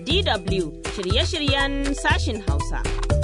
DW shirye-shiryen sashin Hausa.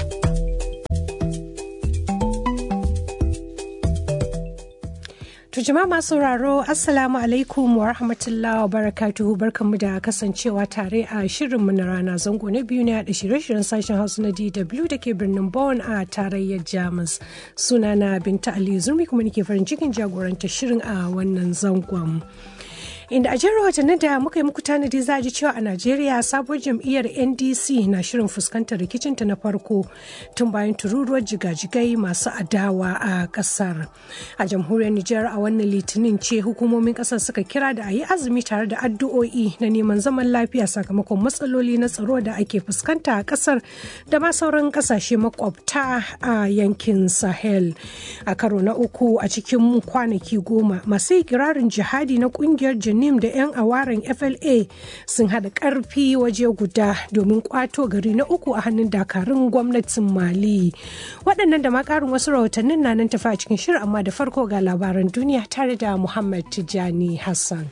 To jama'a masu sauraro Assalamu alaikum wa rahmatullahi wa barakatuhu barkanmu da kasancewa tare a shirinmu na rana zango na biyu na da shirye-shiryen sashen Hausa na DW da ke birnin Bonn a tarayyar Jamus. Sunana Binta Ali Zurmi kuma nake farin cikin jagoranta shirin a wannan zangon. inda a jihar watannin da muka yi muku tanadi za a ji cewa a najeriya sabuwar jam'iyyar ndc na shirin fuskantar rikicinta na farko tun bayan tururuwar jigajigai masu adawa a kasar a jamhuriyar nijar a wannan litinin ce hukumomin kasar suka kira da a yi azumi tare da addu'o'i na neman zaman lafiya sakamakon matsaloli na tsaro da ake fuskanta a kasar da ma sauran kasashe makwabta a yankin sahel a karo na uku a cikin kwanaki goma masu ikirarin jihadi na kungiyar Janim da 'yan awaren FLA sun haɗa ƙarfi waje guda domin ƙwato gari na uku a hannun dakarun gwamnatin Mali. Waɗannan da ma ƙarin wasu rahotannin na nan tafi a cikin shirin amma da farko ga labaran duniya tare da Muhammad Tijani Hassan.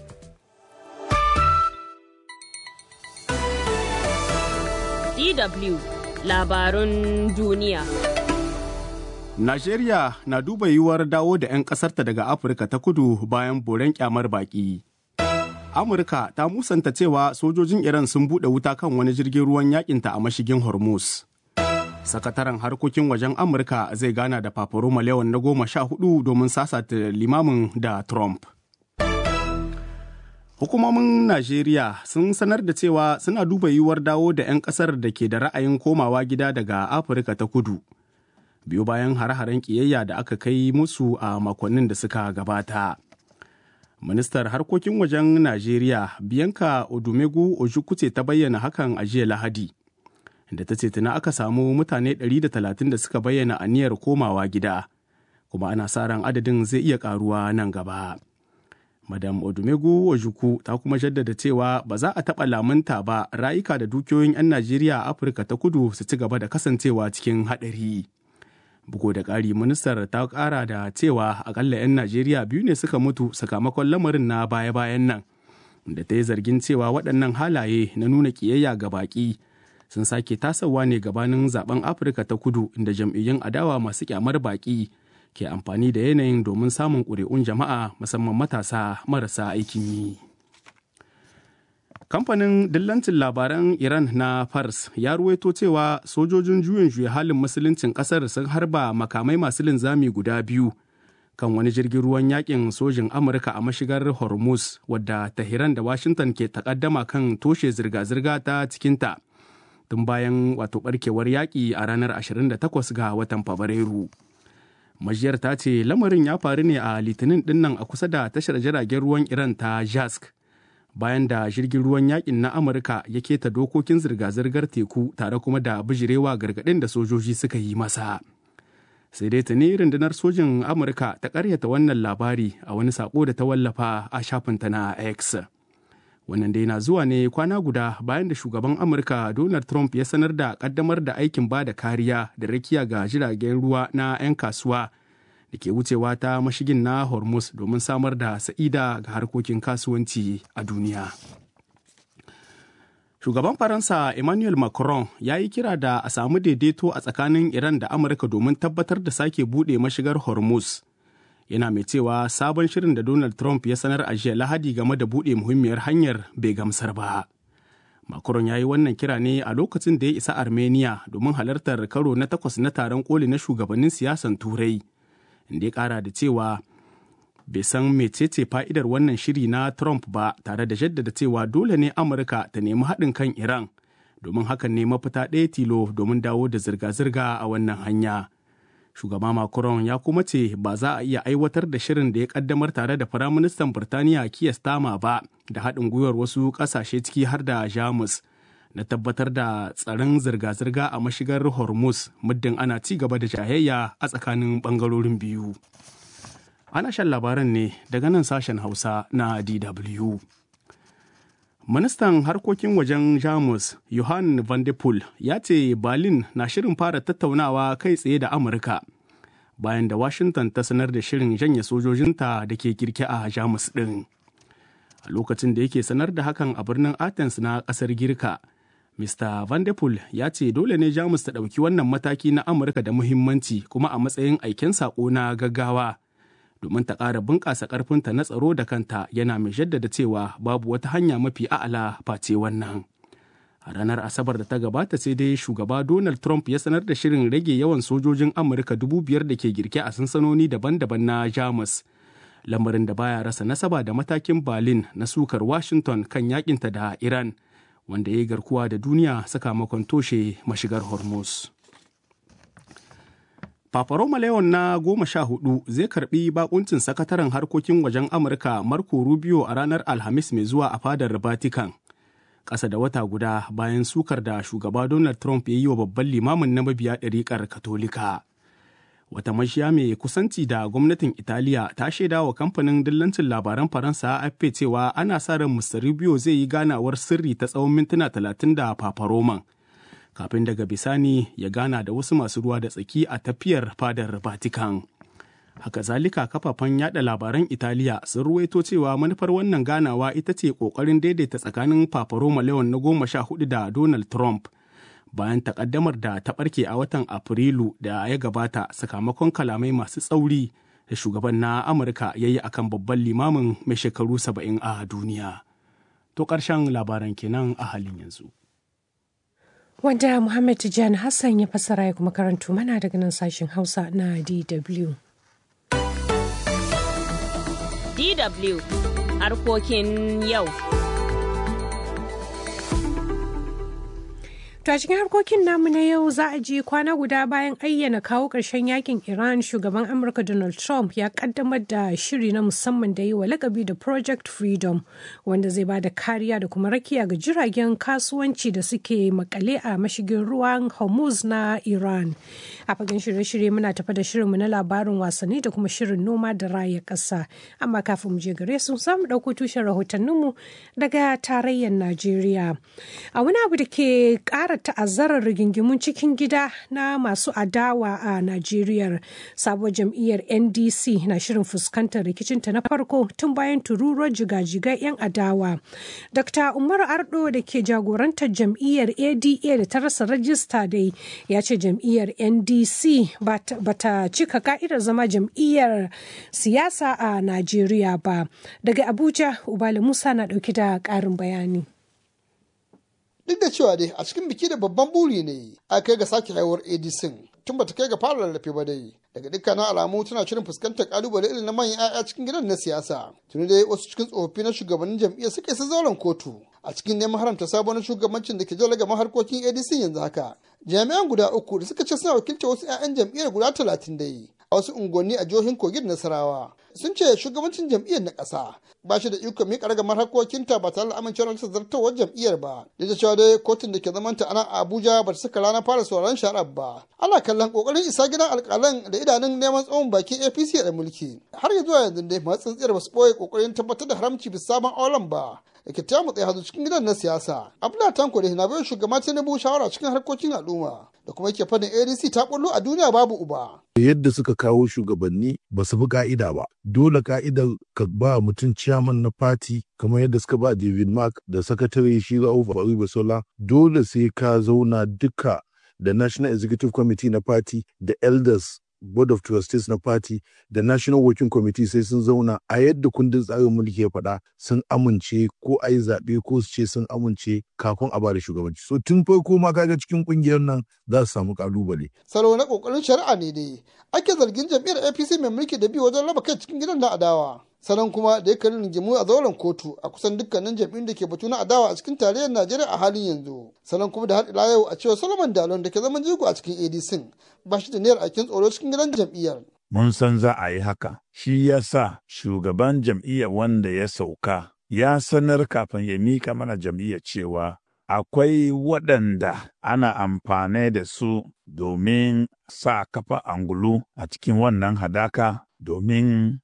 DW labarun duniya. Najeriya na duba yiwuwar dawo da 'yan ƙasarta daga Afirka ta kudu bayan boren kyamar baƙi. Amurka ta musanta cewa sojojin Iran sun buɗe wuta kan wani jirgin ruwan yakinta a mashigin Hormuz. Sakataren harkokin wajen Amurka zai gana da Paparoma Leon na goma sha hudu domin sasata limamin da Trump. Hukumomin Najeriya sun sanar da cewa suna duba yiwuwar dawo da 'yan ƙasar da ke da ra'ayin komawa gida daga Afirka ta kudu. biyu bayan hare-haren ƙiyayya da aka kai musu a makonnin da suka gabata. Ministar harkokin wajen Najeriya Bianca Odumegu Ojukwu ta bayyana hakan a jiya Lahadi, da ta ce tuna aka samu mutane 130 da suka bayyana aniyar komawa gida, kuma ana sa ran adadin zai iya karuwa nan gaba. Madam Odumegu Ojukwu ta kuma jaddada cewa ba za a taɓa lamunta ba rayuka da dukiyoyin 'yan Najeriya a Afirka ta kudu su ci gaba da kasancewa cikin haɗari. bugu da ƙari ministar ta ƙara da cewa akalla 'yan najeriya biyu ne suka mutu sakamakon lamarin na baya-bayan nan da ta yi zargin cewa waɗannan halaye na nuna ƙiyayya ga baƙi sun sake tasawa ne gabanin zaben afirka ta kudu inda jam'iyyun adawa masu kyamar baƙi ke amfani da yanayin domin samun ƙuri'un jama'a musamman matasa marasa aikin yi. kamfanin dillancin labaran iran na fars ya ruwaito cewa sojojin juyin juya halin musuluncin kasar sun harba makamai masu linzami guda biyu kan wani jirgin ruwan yakin sojin amurka a mashigar hormuz wadda tahiran da washington ke takaddama kan toshe zirga-zirga ta cikinta tun bayan wato barkewar yaƙi a ranar 28 ga watan fabrairu majiyar ta ce lamarin ya faru ne a litinin dinnan a kusa da tashar jiragen ruwan iran ta jask bayan da jirgin ruwan yakin na amurka ya keta dokokin zirga-zirgar teku tare kuma da bijirewa gargaɗin da sojoji suka yi masa sai dai tuni rundunar sojin amurka ta karyata wannan labari a wani sako da ta wallafa a shafinta na x wannan dai na zuwa ne kwana guda bayan da shugaban amurka donald trump ya sanar da kaddamar da aikin ba da kariya da rakiya ga jiragen ruwa na 'yan kasuwa da ke wucewa ta mashigin na hormuz domin samar da sa'ida ga harkokin kasuwanci a duniya shugaban faransa emmanuel macron ya yi kira da a samu daidaito a tsakanin iran da amurka domin tabbatar da sake buɗe mashigar hormuz yana mai cewa sabon shirin da donald trump ya sanar a jiya lahadi game da buɗe muhimmiyar hanyar bai gamsar ba macron ya yi wannan kira ne a lokacin da ya isa armenia domin halartar karo na takwas na taron koli na shugabannin siyasan turai inda ya kara da cewa bai san mecece fa'idar wannan shiri na Trump ba tare da jaddada cewa dole ne Amurka ta nemi haɗin kan Iran domin hakan ne mafita ɗaya tilo domin dawo da zirga-zirga a wannan hanya. Shugaba Macron ya kuma ce ba za a iya aiwatar da shirin da ya kaddamar tare da Firaministan Birtaniya Keir Starmer ba da haɗin gwiwar wasu ƙasashe ciki har da Jamus. na tabbatar da tsaron zirga-zirga a mashigar hormuz muddin ana ci gaba da jayayya a tsakanin bangarorin biyu ana shan labaran ne daga nan sashen hausa na dw ministan harkokin wajen jamus johan van de Poel ya ce berlin na shirin fara tattaunawa kai tsaye da amurka bayan da washington ta sanar da shirin janye sojojinta da ke kirki a jamus ɗin a lokacin da yake sanar da hakan a birnin athens na ƙasar girka Mr. Van der Poel ya ce dole ne Jamus ta ɗauki wannan mataki na Amurka da muhimmanci kuma a matsayin aiken saƙo na gaggawa domin ta ƙara bunƙasa ƙarfinta na tsaro da kanta yana mai jaddada cewa babu wata hanya mafi a'ala face wannan. A ranar Asabar da ta gabata sai dai shugaba Donald Trump ya sanar da shirin rage yawan sojojin Amurka dubu biyar da ke girke a sansanoni daban-daban na Jamus. Lamarin da baya rasa nasaba da matakin Berlin na sukar Washington kan yakinta da Iran. wanda ya yi garkuwa da duniya sakamakon toshe mashigar hormuz Paparoma Leon na goma sha hudu zai karbi bakuncin sakataren harkokin wajen Amurka Marco Rubio a ranar Alhamis mai zuwa a fadar Vatican. Ƙasa da wata guda bayan sukar da shugaba Donald Trump ya yi wa babban limamin na mabiya ɗariƙar Katolika. wata mashiya mai kusanci da gwamnatin italiya ta shaida wa kamfanin dillancin labaran faransa afp cewa ana sa ran mr rubio zai yi ganawar sirri ta tsawon mintuna talatin da paparoman kafin daga bisani ya gana da wasu masu ruwa da tsaki a tafiyar fadar vatican haka zalika kafafen yada labaran italiya sun ruwaito cewa manufar wannan ganawa ita ce kokarin daidaita tsakanin paparoma leon na goma sha hudu da donald trump bayan takaddamar da ta barke a watan afrilu da ya gabata sakamakon kalamai masu tsauri da shugaban na amurka ya yi akan babban limamin mai shekaru saba'in a duniya to ƙarshen labaran kenan a halin yanzu wanda muhammad tijjani hassan ya fassara ya kuma karanto mana daga nan sashen hausa na dw DW harkokin yau. To a cikin harkokin namu na yau za a ji kwana guda bayan ayyana kawo ƙarshen yakin Iran shugaban Amurka Donald Trump ya kaddamar da shiri na musamman da yi wa lakabi da Project Freedom wanda zai ba da kariya da kuma rakiya ga jiragen kasuwanci da suke makale a mashigin ruwan Hormuz na Iran. A fagen shirye-shirye muna tafa da shirinmu na labarin wasanni da kuma shirin noma da raya ƙasa. Amma kafin mu je gare su za mu ɗauko tushen rahotanninmu daga tarayyar Najeriya. A wani abu da ke ƙara ƙara ta'azzarar rigingimun cikin gida na masu adawa a Najeriya. Sabuwar jam'iyyar NDC na shirin fuskantar rikicinta na farko tun bayan tururuwar jigajigai 'yan adawa. Dr. Umar Ardo da ke jagorantar jam'iyyar ADA da ta rasa rajista dai ya ce jam'iyyar NDC ba ta cika ka'idar zama jam'iyyar siyasa a Najeriya ba. Daga Abuja, Ubali Musa na ɗauki da ƙarin bayani. duk da cewa dai a cikin biki da babban buri ne a kai ga sake haihuwar edison tun bata kai ga fara rarrafe ba dai daga dukkanin alamu tana shirin fuskantar kalubale irin na manyan 'ya'ya cikin gidan na siyasa tuni dai wasu cikin tsofaffi na shugabannin jam'iyyar suka isa zauren kotu a cikin neman haramta sabon shugabancin da ke jala gama harkokin edison yanzu haka jami'an guda uku da suka ce suna wakiltar wasu 'ya'yan jam'iyyar guda talatin dai a wasu unguwanni a jihohin kogin nasarawa sun ce shugabancin jam'iyyar na ƙasa ba shi da ikon miƙa ragamar harkokinta ba tare da amincewar rasa zartawar jam'iyyar ba duk da cewa dai kotun da ke zamanta a nan abuja ba ta saka rana fara sauraron shari'ar ba ana kallon kokarin isa gidan alƙalan da idanun neman tsawon bakin apc da mulki har ya zuwa yanzu dai masu tsintsiyar ba su ɓoye kokarin tabbatar da haramci bisa sabon auren ba da ke ta mutsaye hazo cikin gidan na siyasa abdullahi tanko da na bayan shugaba tinubu shawara cikin harkokin al'umma da kuma yake fadin adc ta bullo a duniya babu uba yadda suka kawo shugabanni ba su bi ka'ida ba dole ka'idar ka ba mutum ciyaman na fati kamar yadda suka ba david mark da sakatare shi ra'uf basola dole sai ka zauna duka da national executive committee na party da elders board of trustees na party da national working committee sai sun zauna a yadda kundin tsarin mulki ya faɗa sun amince ko a yi zaɓe ko su ce sun amince kafin a bada shugabanci so tun farko ma kaga cikin kungiyar nan za su samu kalubale salo na kokarin shari'a ne dai ake zargin jam'iyyar apc mai mulki da bi wajen raba kai cikin gidan na adawa salon kuma da ya kalli rigimu a zauren kotu a kusan dukkanin jam'iyyun da ke batu na adawa a cikin tarayyar najeriya a halin yanzu salon kuma da har ila yau a cewa solomon dalon da ke zaman jigo a cikin adc ba shi da niyyar aikin tsoro cikin gidan jam'iyyar mun san za a yi haka shi ya sa shugaban jam'iyyar wanda ya sauka ya sanar kafin ya mika mana jam'iyyar cewa akwai waɗanda ana amfani da su domin sa kafa angulu a cikin wannan hadaka domin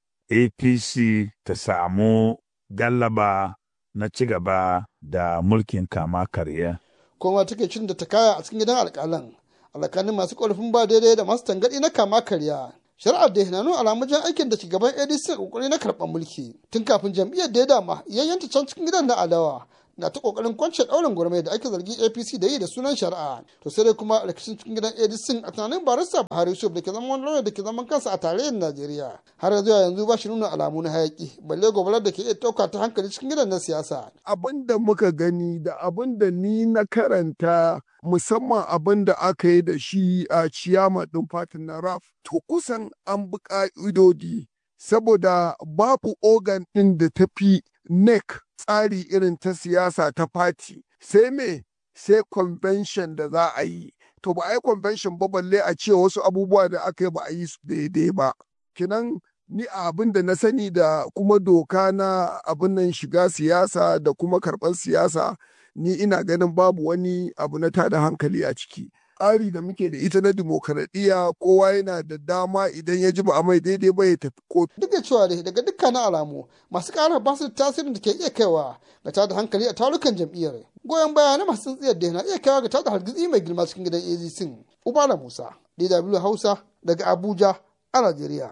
APC ta samu gallaba na ci gaba da mulkin kama karya. Kuma take cin da ta kaya a cikin gidan alƙalan, alƙalin masu ƙorafin ba daidai da masu tangaɗi na kama karya. Shari'ar da na nuna alamun jan aikin da shugaban ADC ƙoƙari na karɓar mulki. Tun kafin jam'iyyar da ya dama yayyanta can cikin gidan na adawa na ta kokarin kwance ɗaurin gwarmai da ake zargi apc da yi da sunan shari'a to sai dai kuma rikicin cikin gidan adc a tunanin barista buhari yusuf da ke zaman wani lauya da ke zaman kansa a tarayyar najeriya har yanzu yanzu ba shi nuna alamu na hayaki balle gobarar da ke iya ɗauka ta hankali cikin gidan na siyasa abin da muka gani da abin da ni na karanta musamman abin da aka yi da shi a ciyama ɗin fatin na raf to kusan an bi ƙa'idodi saboda babu organ ɗin da ta fi nec tsari irin ta siyasa ta fati sai me sai convention da za a yi to ba a yi convention ba balle a ce wasu abubuwa da aka yi ba a yi su daidai ba kinan ni abin da na sani da kuma doka na abin nan shiga siyasa da kuma karɓar siyasa ni ina ganin babu wani abu na tada hankali a ciki tsari da muke da ita na dimokuraɗiyya kowa yana da dama idan ya ji ba a mai daidai ba ya tafi kotu. Duk da cewa dai daga dukkanin alamu masu ƙara ba su da tasirin da ke iya kaiwa ga tada hankali a tarukan jam'iyyar. Goyon baya na masu tsintsiyar da na iya kaiwa ga tada hargitsi mai girma cikin gidan AZC. Ubala Musa, DW Hausa daga Abuja a Najeriya.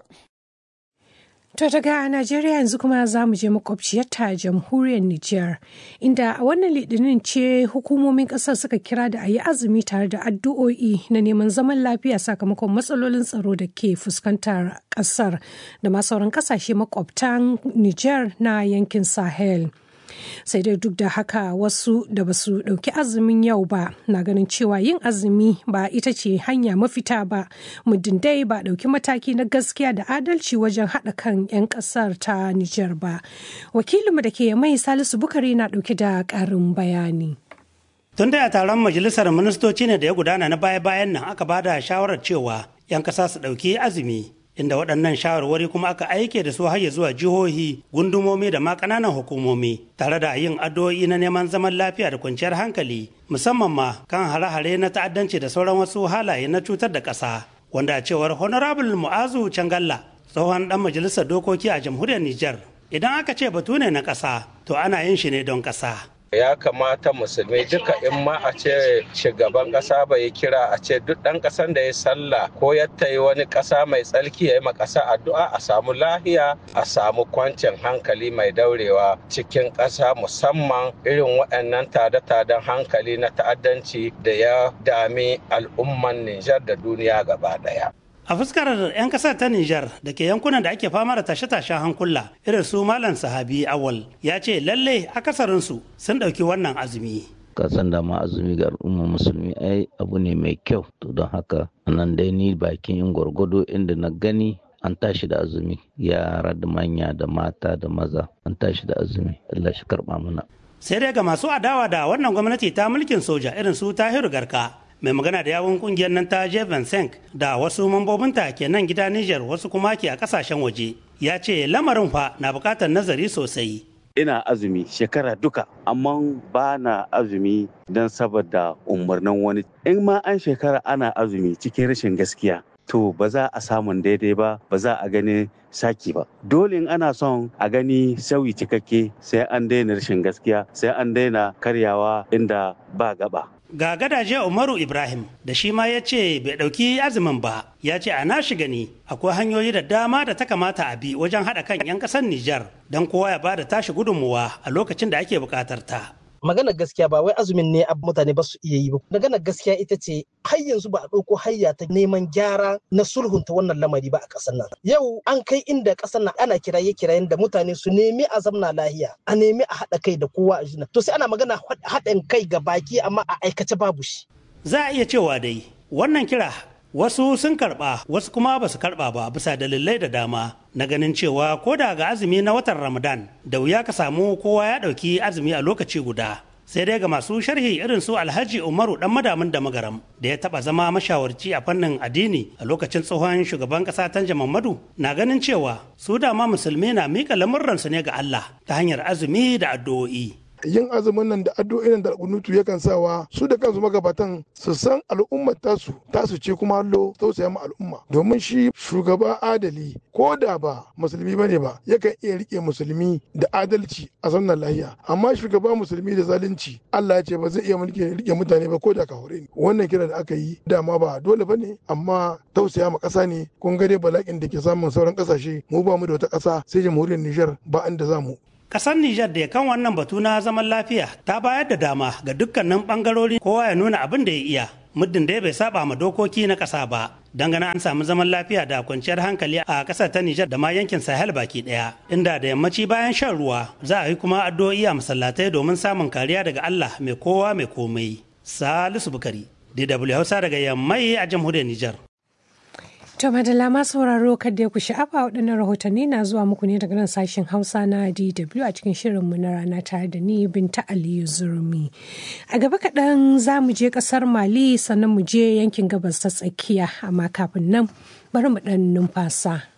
To daga Najeriya yanzu kuma za mu je makwabciyarta jamhuriyar Nijar, inda a wannan litinin ce hukumomin ƙasar suka kira da a yi azumi tare da addu'o'i na neman zaman lafiya sakamakon matsalolin tsaro da ke fuskantar ƙasar da ma sauran ƙasashe makwabtan Nijar na yankin Sahel. sai dai duk da haka wasu da ba su ɗauki azumin yau ba na ganin cewa yin azumi ba ita ce hanya mafita ba muddin dai ba ɗauki mataki na gaskiya da adalci wajen haɗa kan 'yan ƙasar ta Nijar ba wakilinmu da ke mai salisu bukari na ɗauki da ƙarin bayani tun da taron majalisar ministoci ne da ya gudana na baya-bayan nan aka bada shawarar cewa 'yan ƙasa su ɗauki azumi inda waɗannan shawarwari kuma aka aike da su har zuwa jihohi gundumomi da ma ƙananan hukumomi tare da yin addu'o'i na neman zaman lafiya da kwanciyar hankali musamman ma kan hare-hare na ta'addanci da sauran wasu halaye na cutar da ƙasa wanda a cewar honorable mu'azu cangalla tsohon ɗan majalisar dokoki a jamhuriyar niger idan aka ce batu ne na ƙasa to ana yin shi ne don ƙasa ya kamata musulmi duka in ma a ce shugaban kasa bai kira a ce duk ɗan ƙasan da ya sallah ko ya yi wani ƙasa mai tsarki ya yi ma ƙasa addu'a a samu lahiya a samu kwancin hankali mai daurewa cikin ƙasa musamman irin waɗannan tada-tadan hankali na ta'addanci da ya dami al'umman Nijar da duniya gaba ɗaya. a fuskar 'yan kasar ta Nijar da ke yankunan da ake fama da tashe-tashen hankula irin su Malam Sahabi Awal ya ce lalle akasarinsu sun ɗauki wannan azumi. kasan da ma azumi ga al'umma musulmi ai abu ne mai kyau to don haka nan dai ni bakin in gwargwado inda na gani an tashi da azumi yara da manya da mata da maza an tashi da azumi Allah shi karba mana sai dai ga masu adawa da wannan gwamnati ta mulkin soja irin su Tahiru Garka mai magana da yawun kungiyar nan ta Jeven Senk da wasu mambobinta ke nan gida Niger wasu kuma ke a kasashen waje ya ce lamarin fa na bukatar nazari sosai. Ina azumi shekara duka amma ba na azumi don saboda umarnin wani. In ma an shekara ana azumi cikin rashin gaskiya to ba za a samun daidai ba ba za a gani saki ba dole in ana son a gani sauyi cikakke sai an daina rashin gaskiya sai an daina karyawa inda ba gaba ga gadaje umaru ibrahim da shi ma ya ce bai ɗauki azumin ba ya ce a nashi gani akwai hanyoyi da dama da ta kamata a bi wajen haɗa kan 'yan ƙasar nijar don kowa ya ba da tashi gudunmuwa a lokacin da ake buƙatar ta maganar gaskiya ba wai azumin ne mutane ba su iya yi ba maganar gaskiya ita ce har yanzu ba a ɗauko hayya ta neman gyara na sulhunta wannan lamari ba a ƙasar nan yau an kai inda ƙasar nan ana kiraye kirayen da mutane su nemi a zamna lahiya a nemi a haɗa kai da kowa a jina to sai ana magana haɗin kai ga baki amma a aikace babu shi za a iya cewa dai wannan kira wasu sun karɓa wasu kuma ba su karɓa ba bisa dalilai da dama na ganin cewa ko da ga azumi na watan ramadan da wuya ka samu kowa ya ɗauki azumi a lokaci guda sai dai ga masu sharhi irin su alhaji umaru dan madamin da magaram da ya taba zama mashawarci a fannin addini a lokacin tsohon shugaban kasa tanja mamadu na ganin cewa su dama musulmi na mika lamurransu ne ga allah ta hanyar azumi da addu'o'i yin azumin nan da addu'o'in da kunutu yakan sawa su da kansu magabatan su san al'ummar tasu tasu ce kuma hallo tausaya ma al'umma domin shi shugaba adali ko da ba musulmi bane ba yakan iya rike musulmi da adalci a sannan lahiya amma shugaba musulmi da zalunci Allah ya ce ba zai iya mulki rike mutane ba ko da kahore ne wannan kira da aka yi dama ba dole bane amma tausaya ma ƙasa ne kun ga dai bala'in da ke samun sauran ƙasashe mu ba mu da wata ƙasa sai jamhuriyar Nijar ba inda za mu Ƙasar Nijar da kan wannan batu na zaman lafiya ta bayar da dama ga dukkanin ɓangarori kowa ya nuna abin da ya iya. Muddin dai bai saba ma dokoki na ƙasa ba. Dangane an samu zaman lafiya da kwanciyar hankali a ƙasar ta Nijar da ma yankin Sahel baki ɗaya. Inda da yammaci bayan shan ruwa za a yi kuma addu'o'i a masallatai domin samun kariya daga Allah mai kowa mai komai. Salisu Bukari, DW Hausa daga yammai a jamhuriyar Nijar. To madalla ma sauraro kadda ku sha'afa waɗannan rahotanni na zuwa muku ne daga nan sashen Hausa na DW a cikin shirinmu na rana tare da ni Binta Aliyu Zurmi. A gaba kaɗan za mu je ƙasar Mali sannan mu je yankin gabas ta tsakiya amma kafin nan bari mu ɗan numfasa.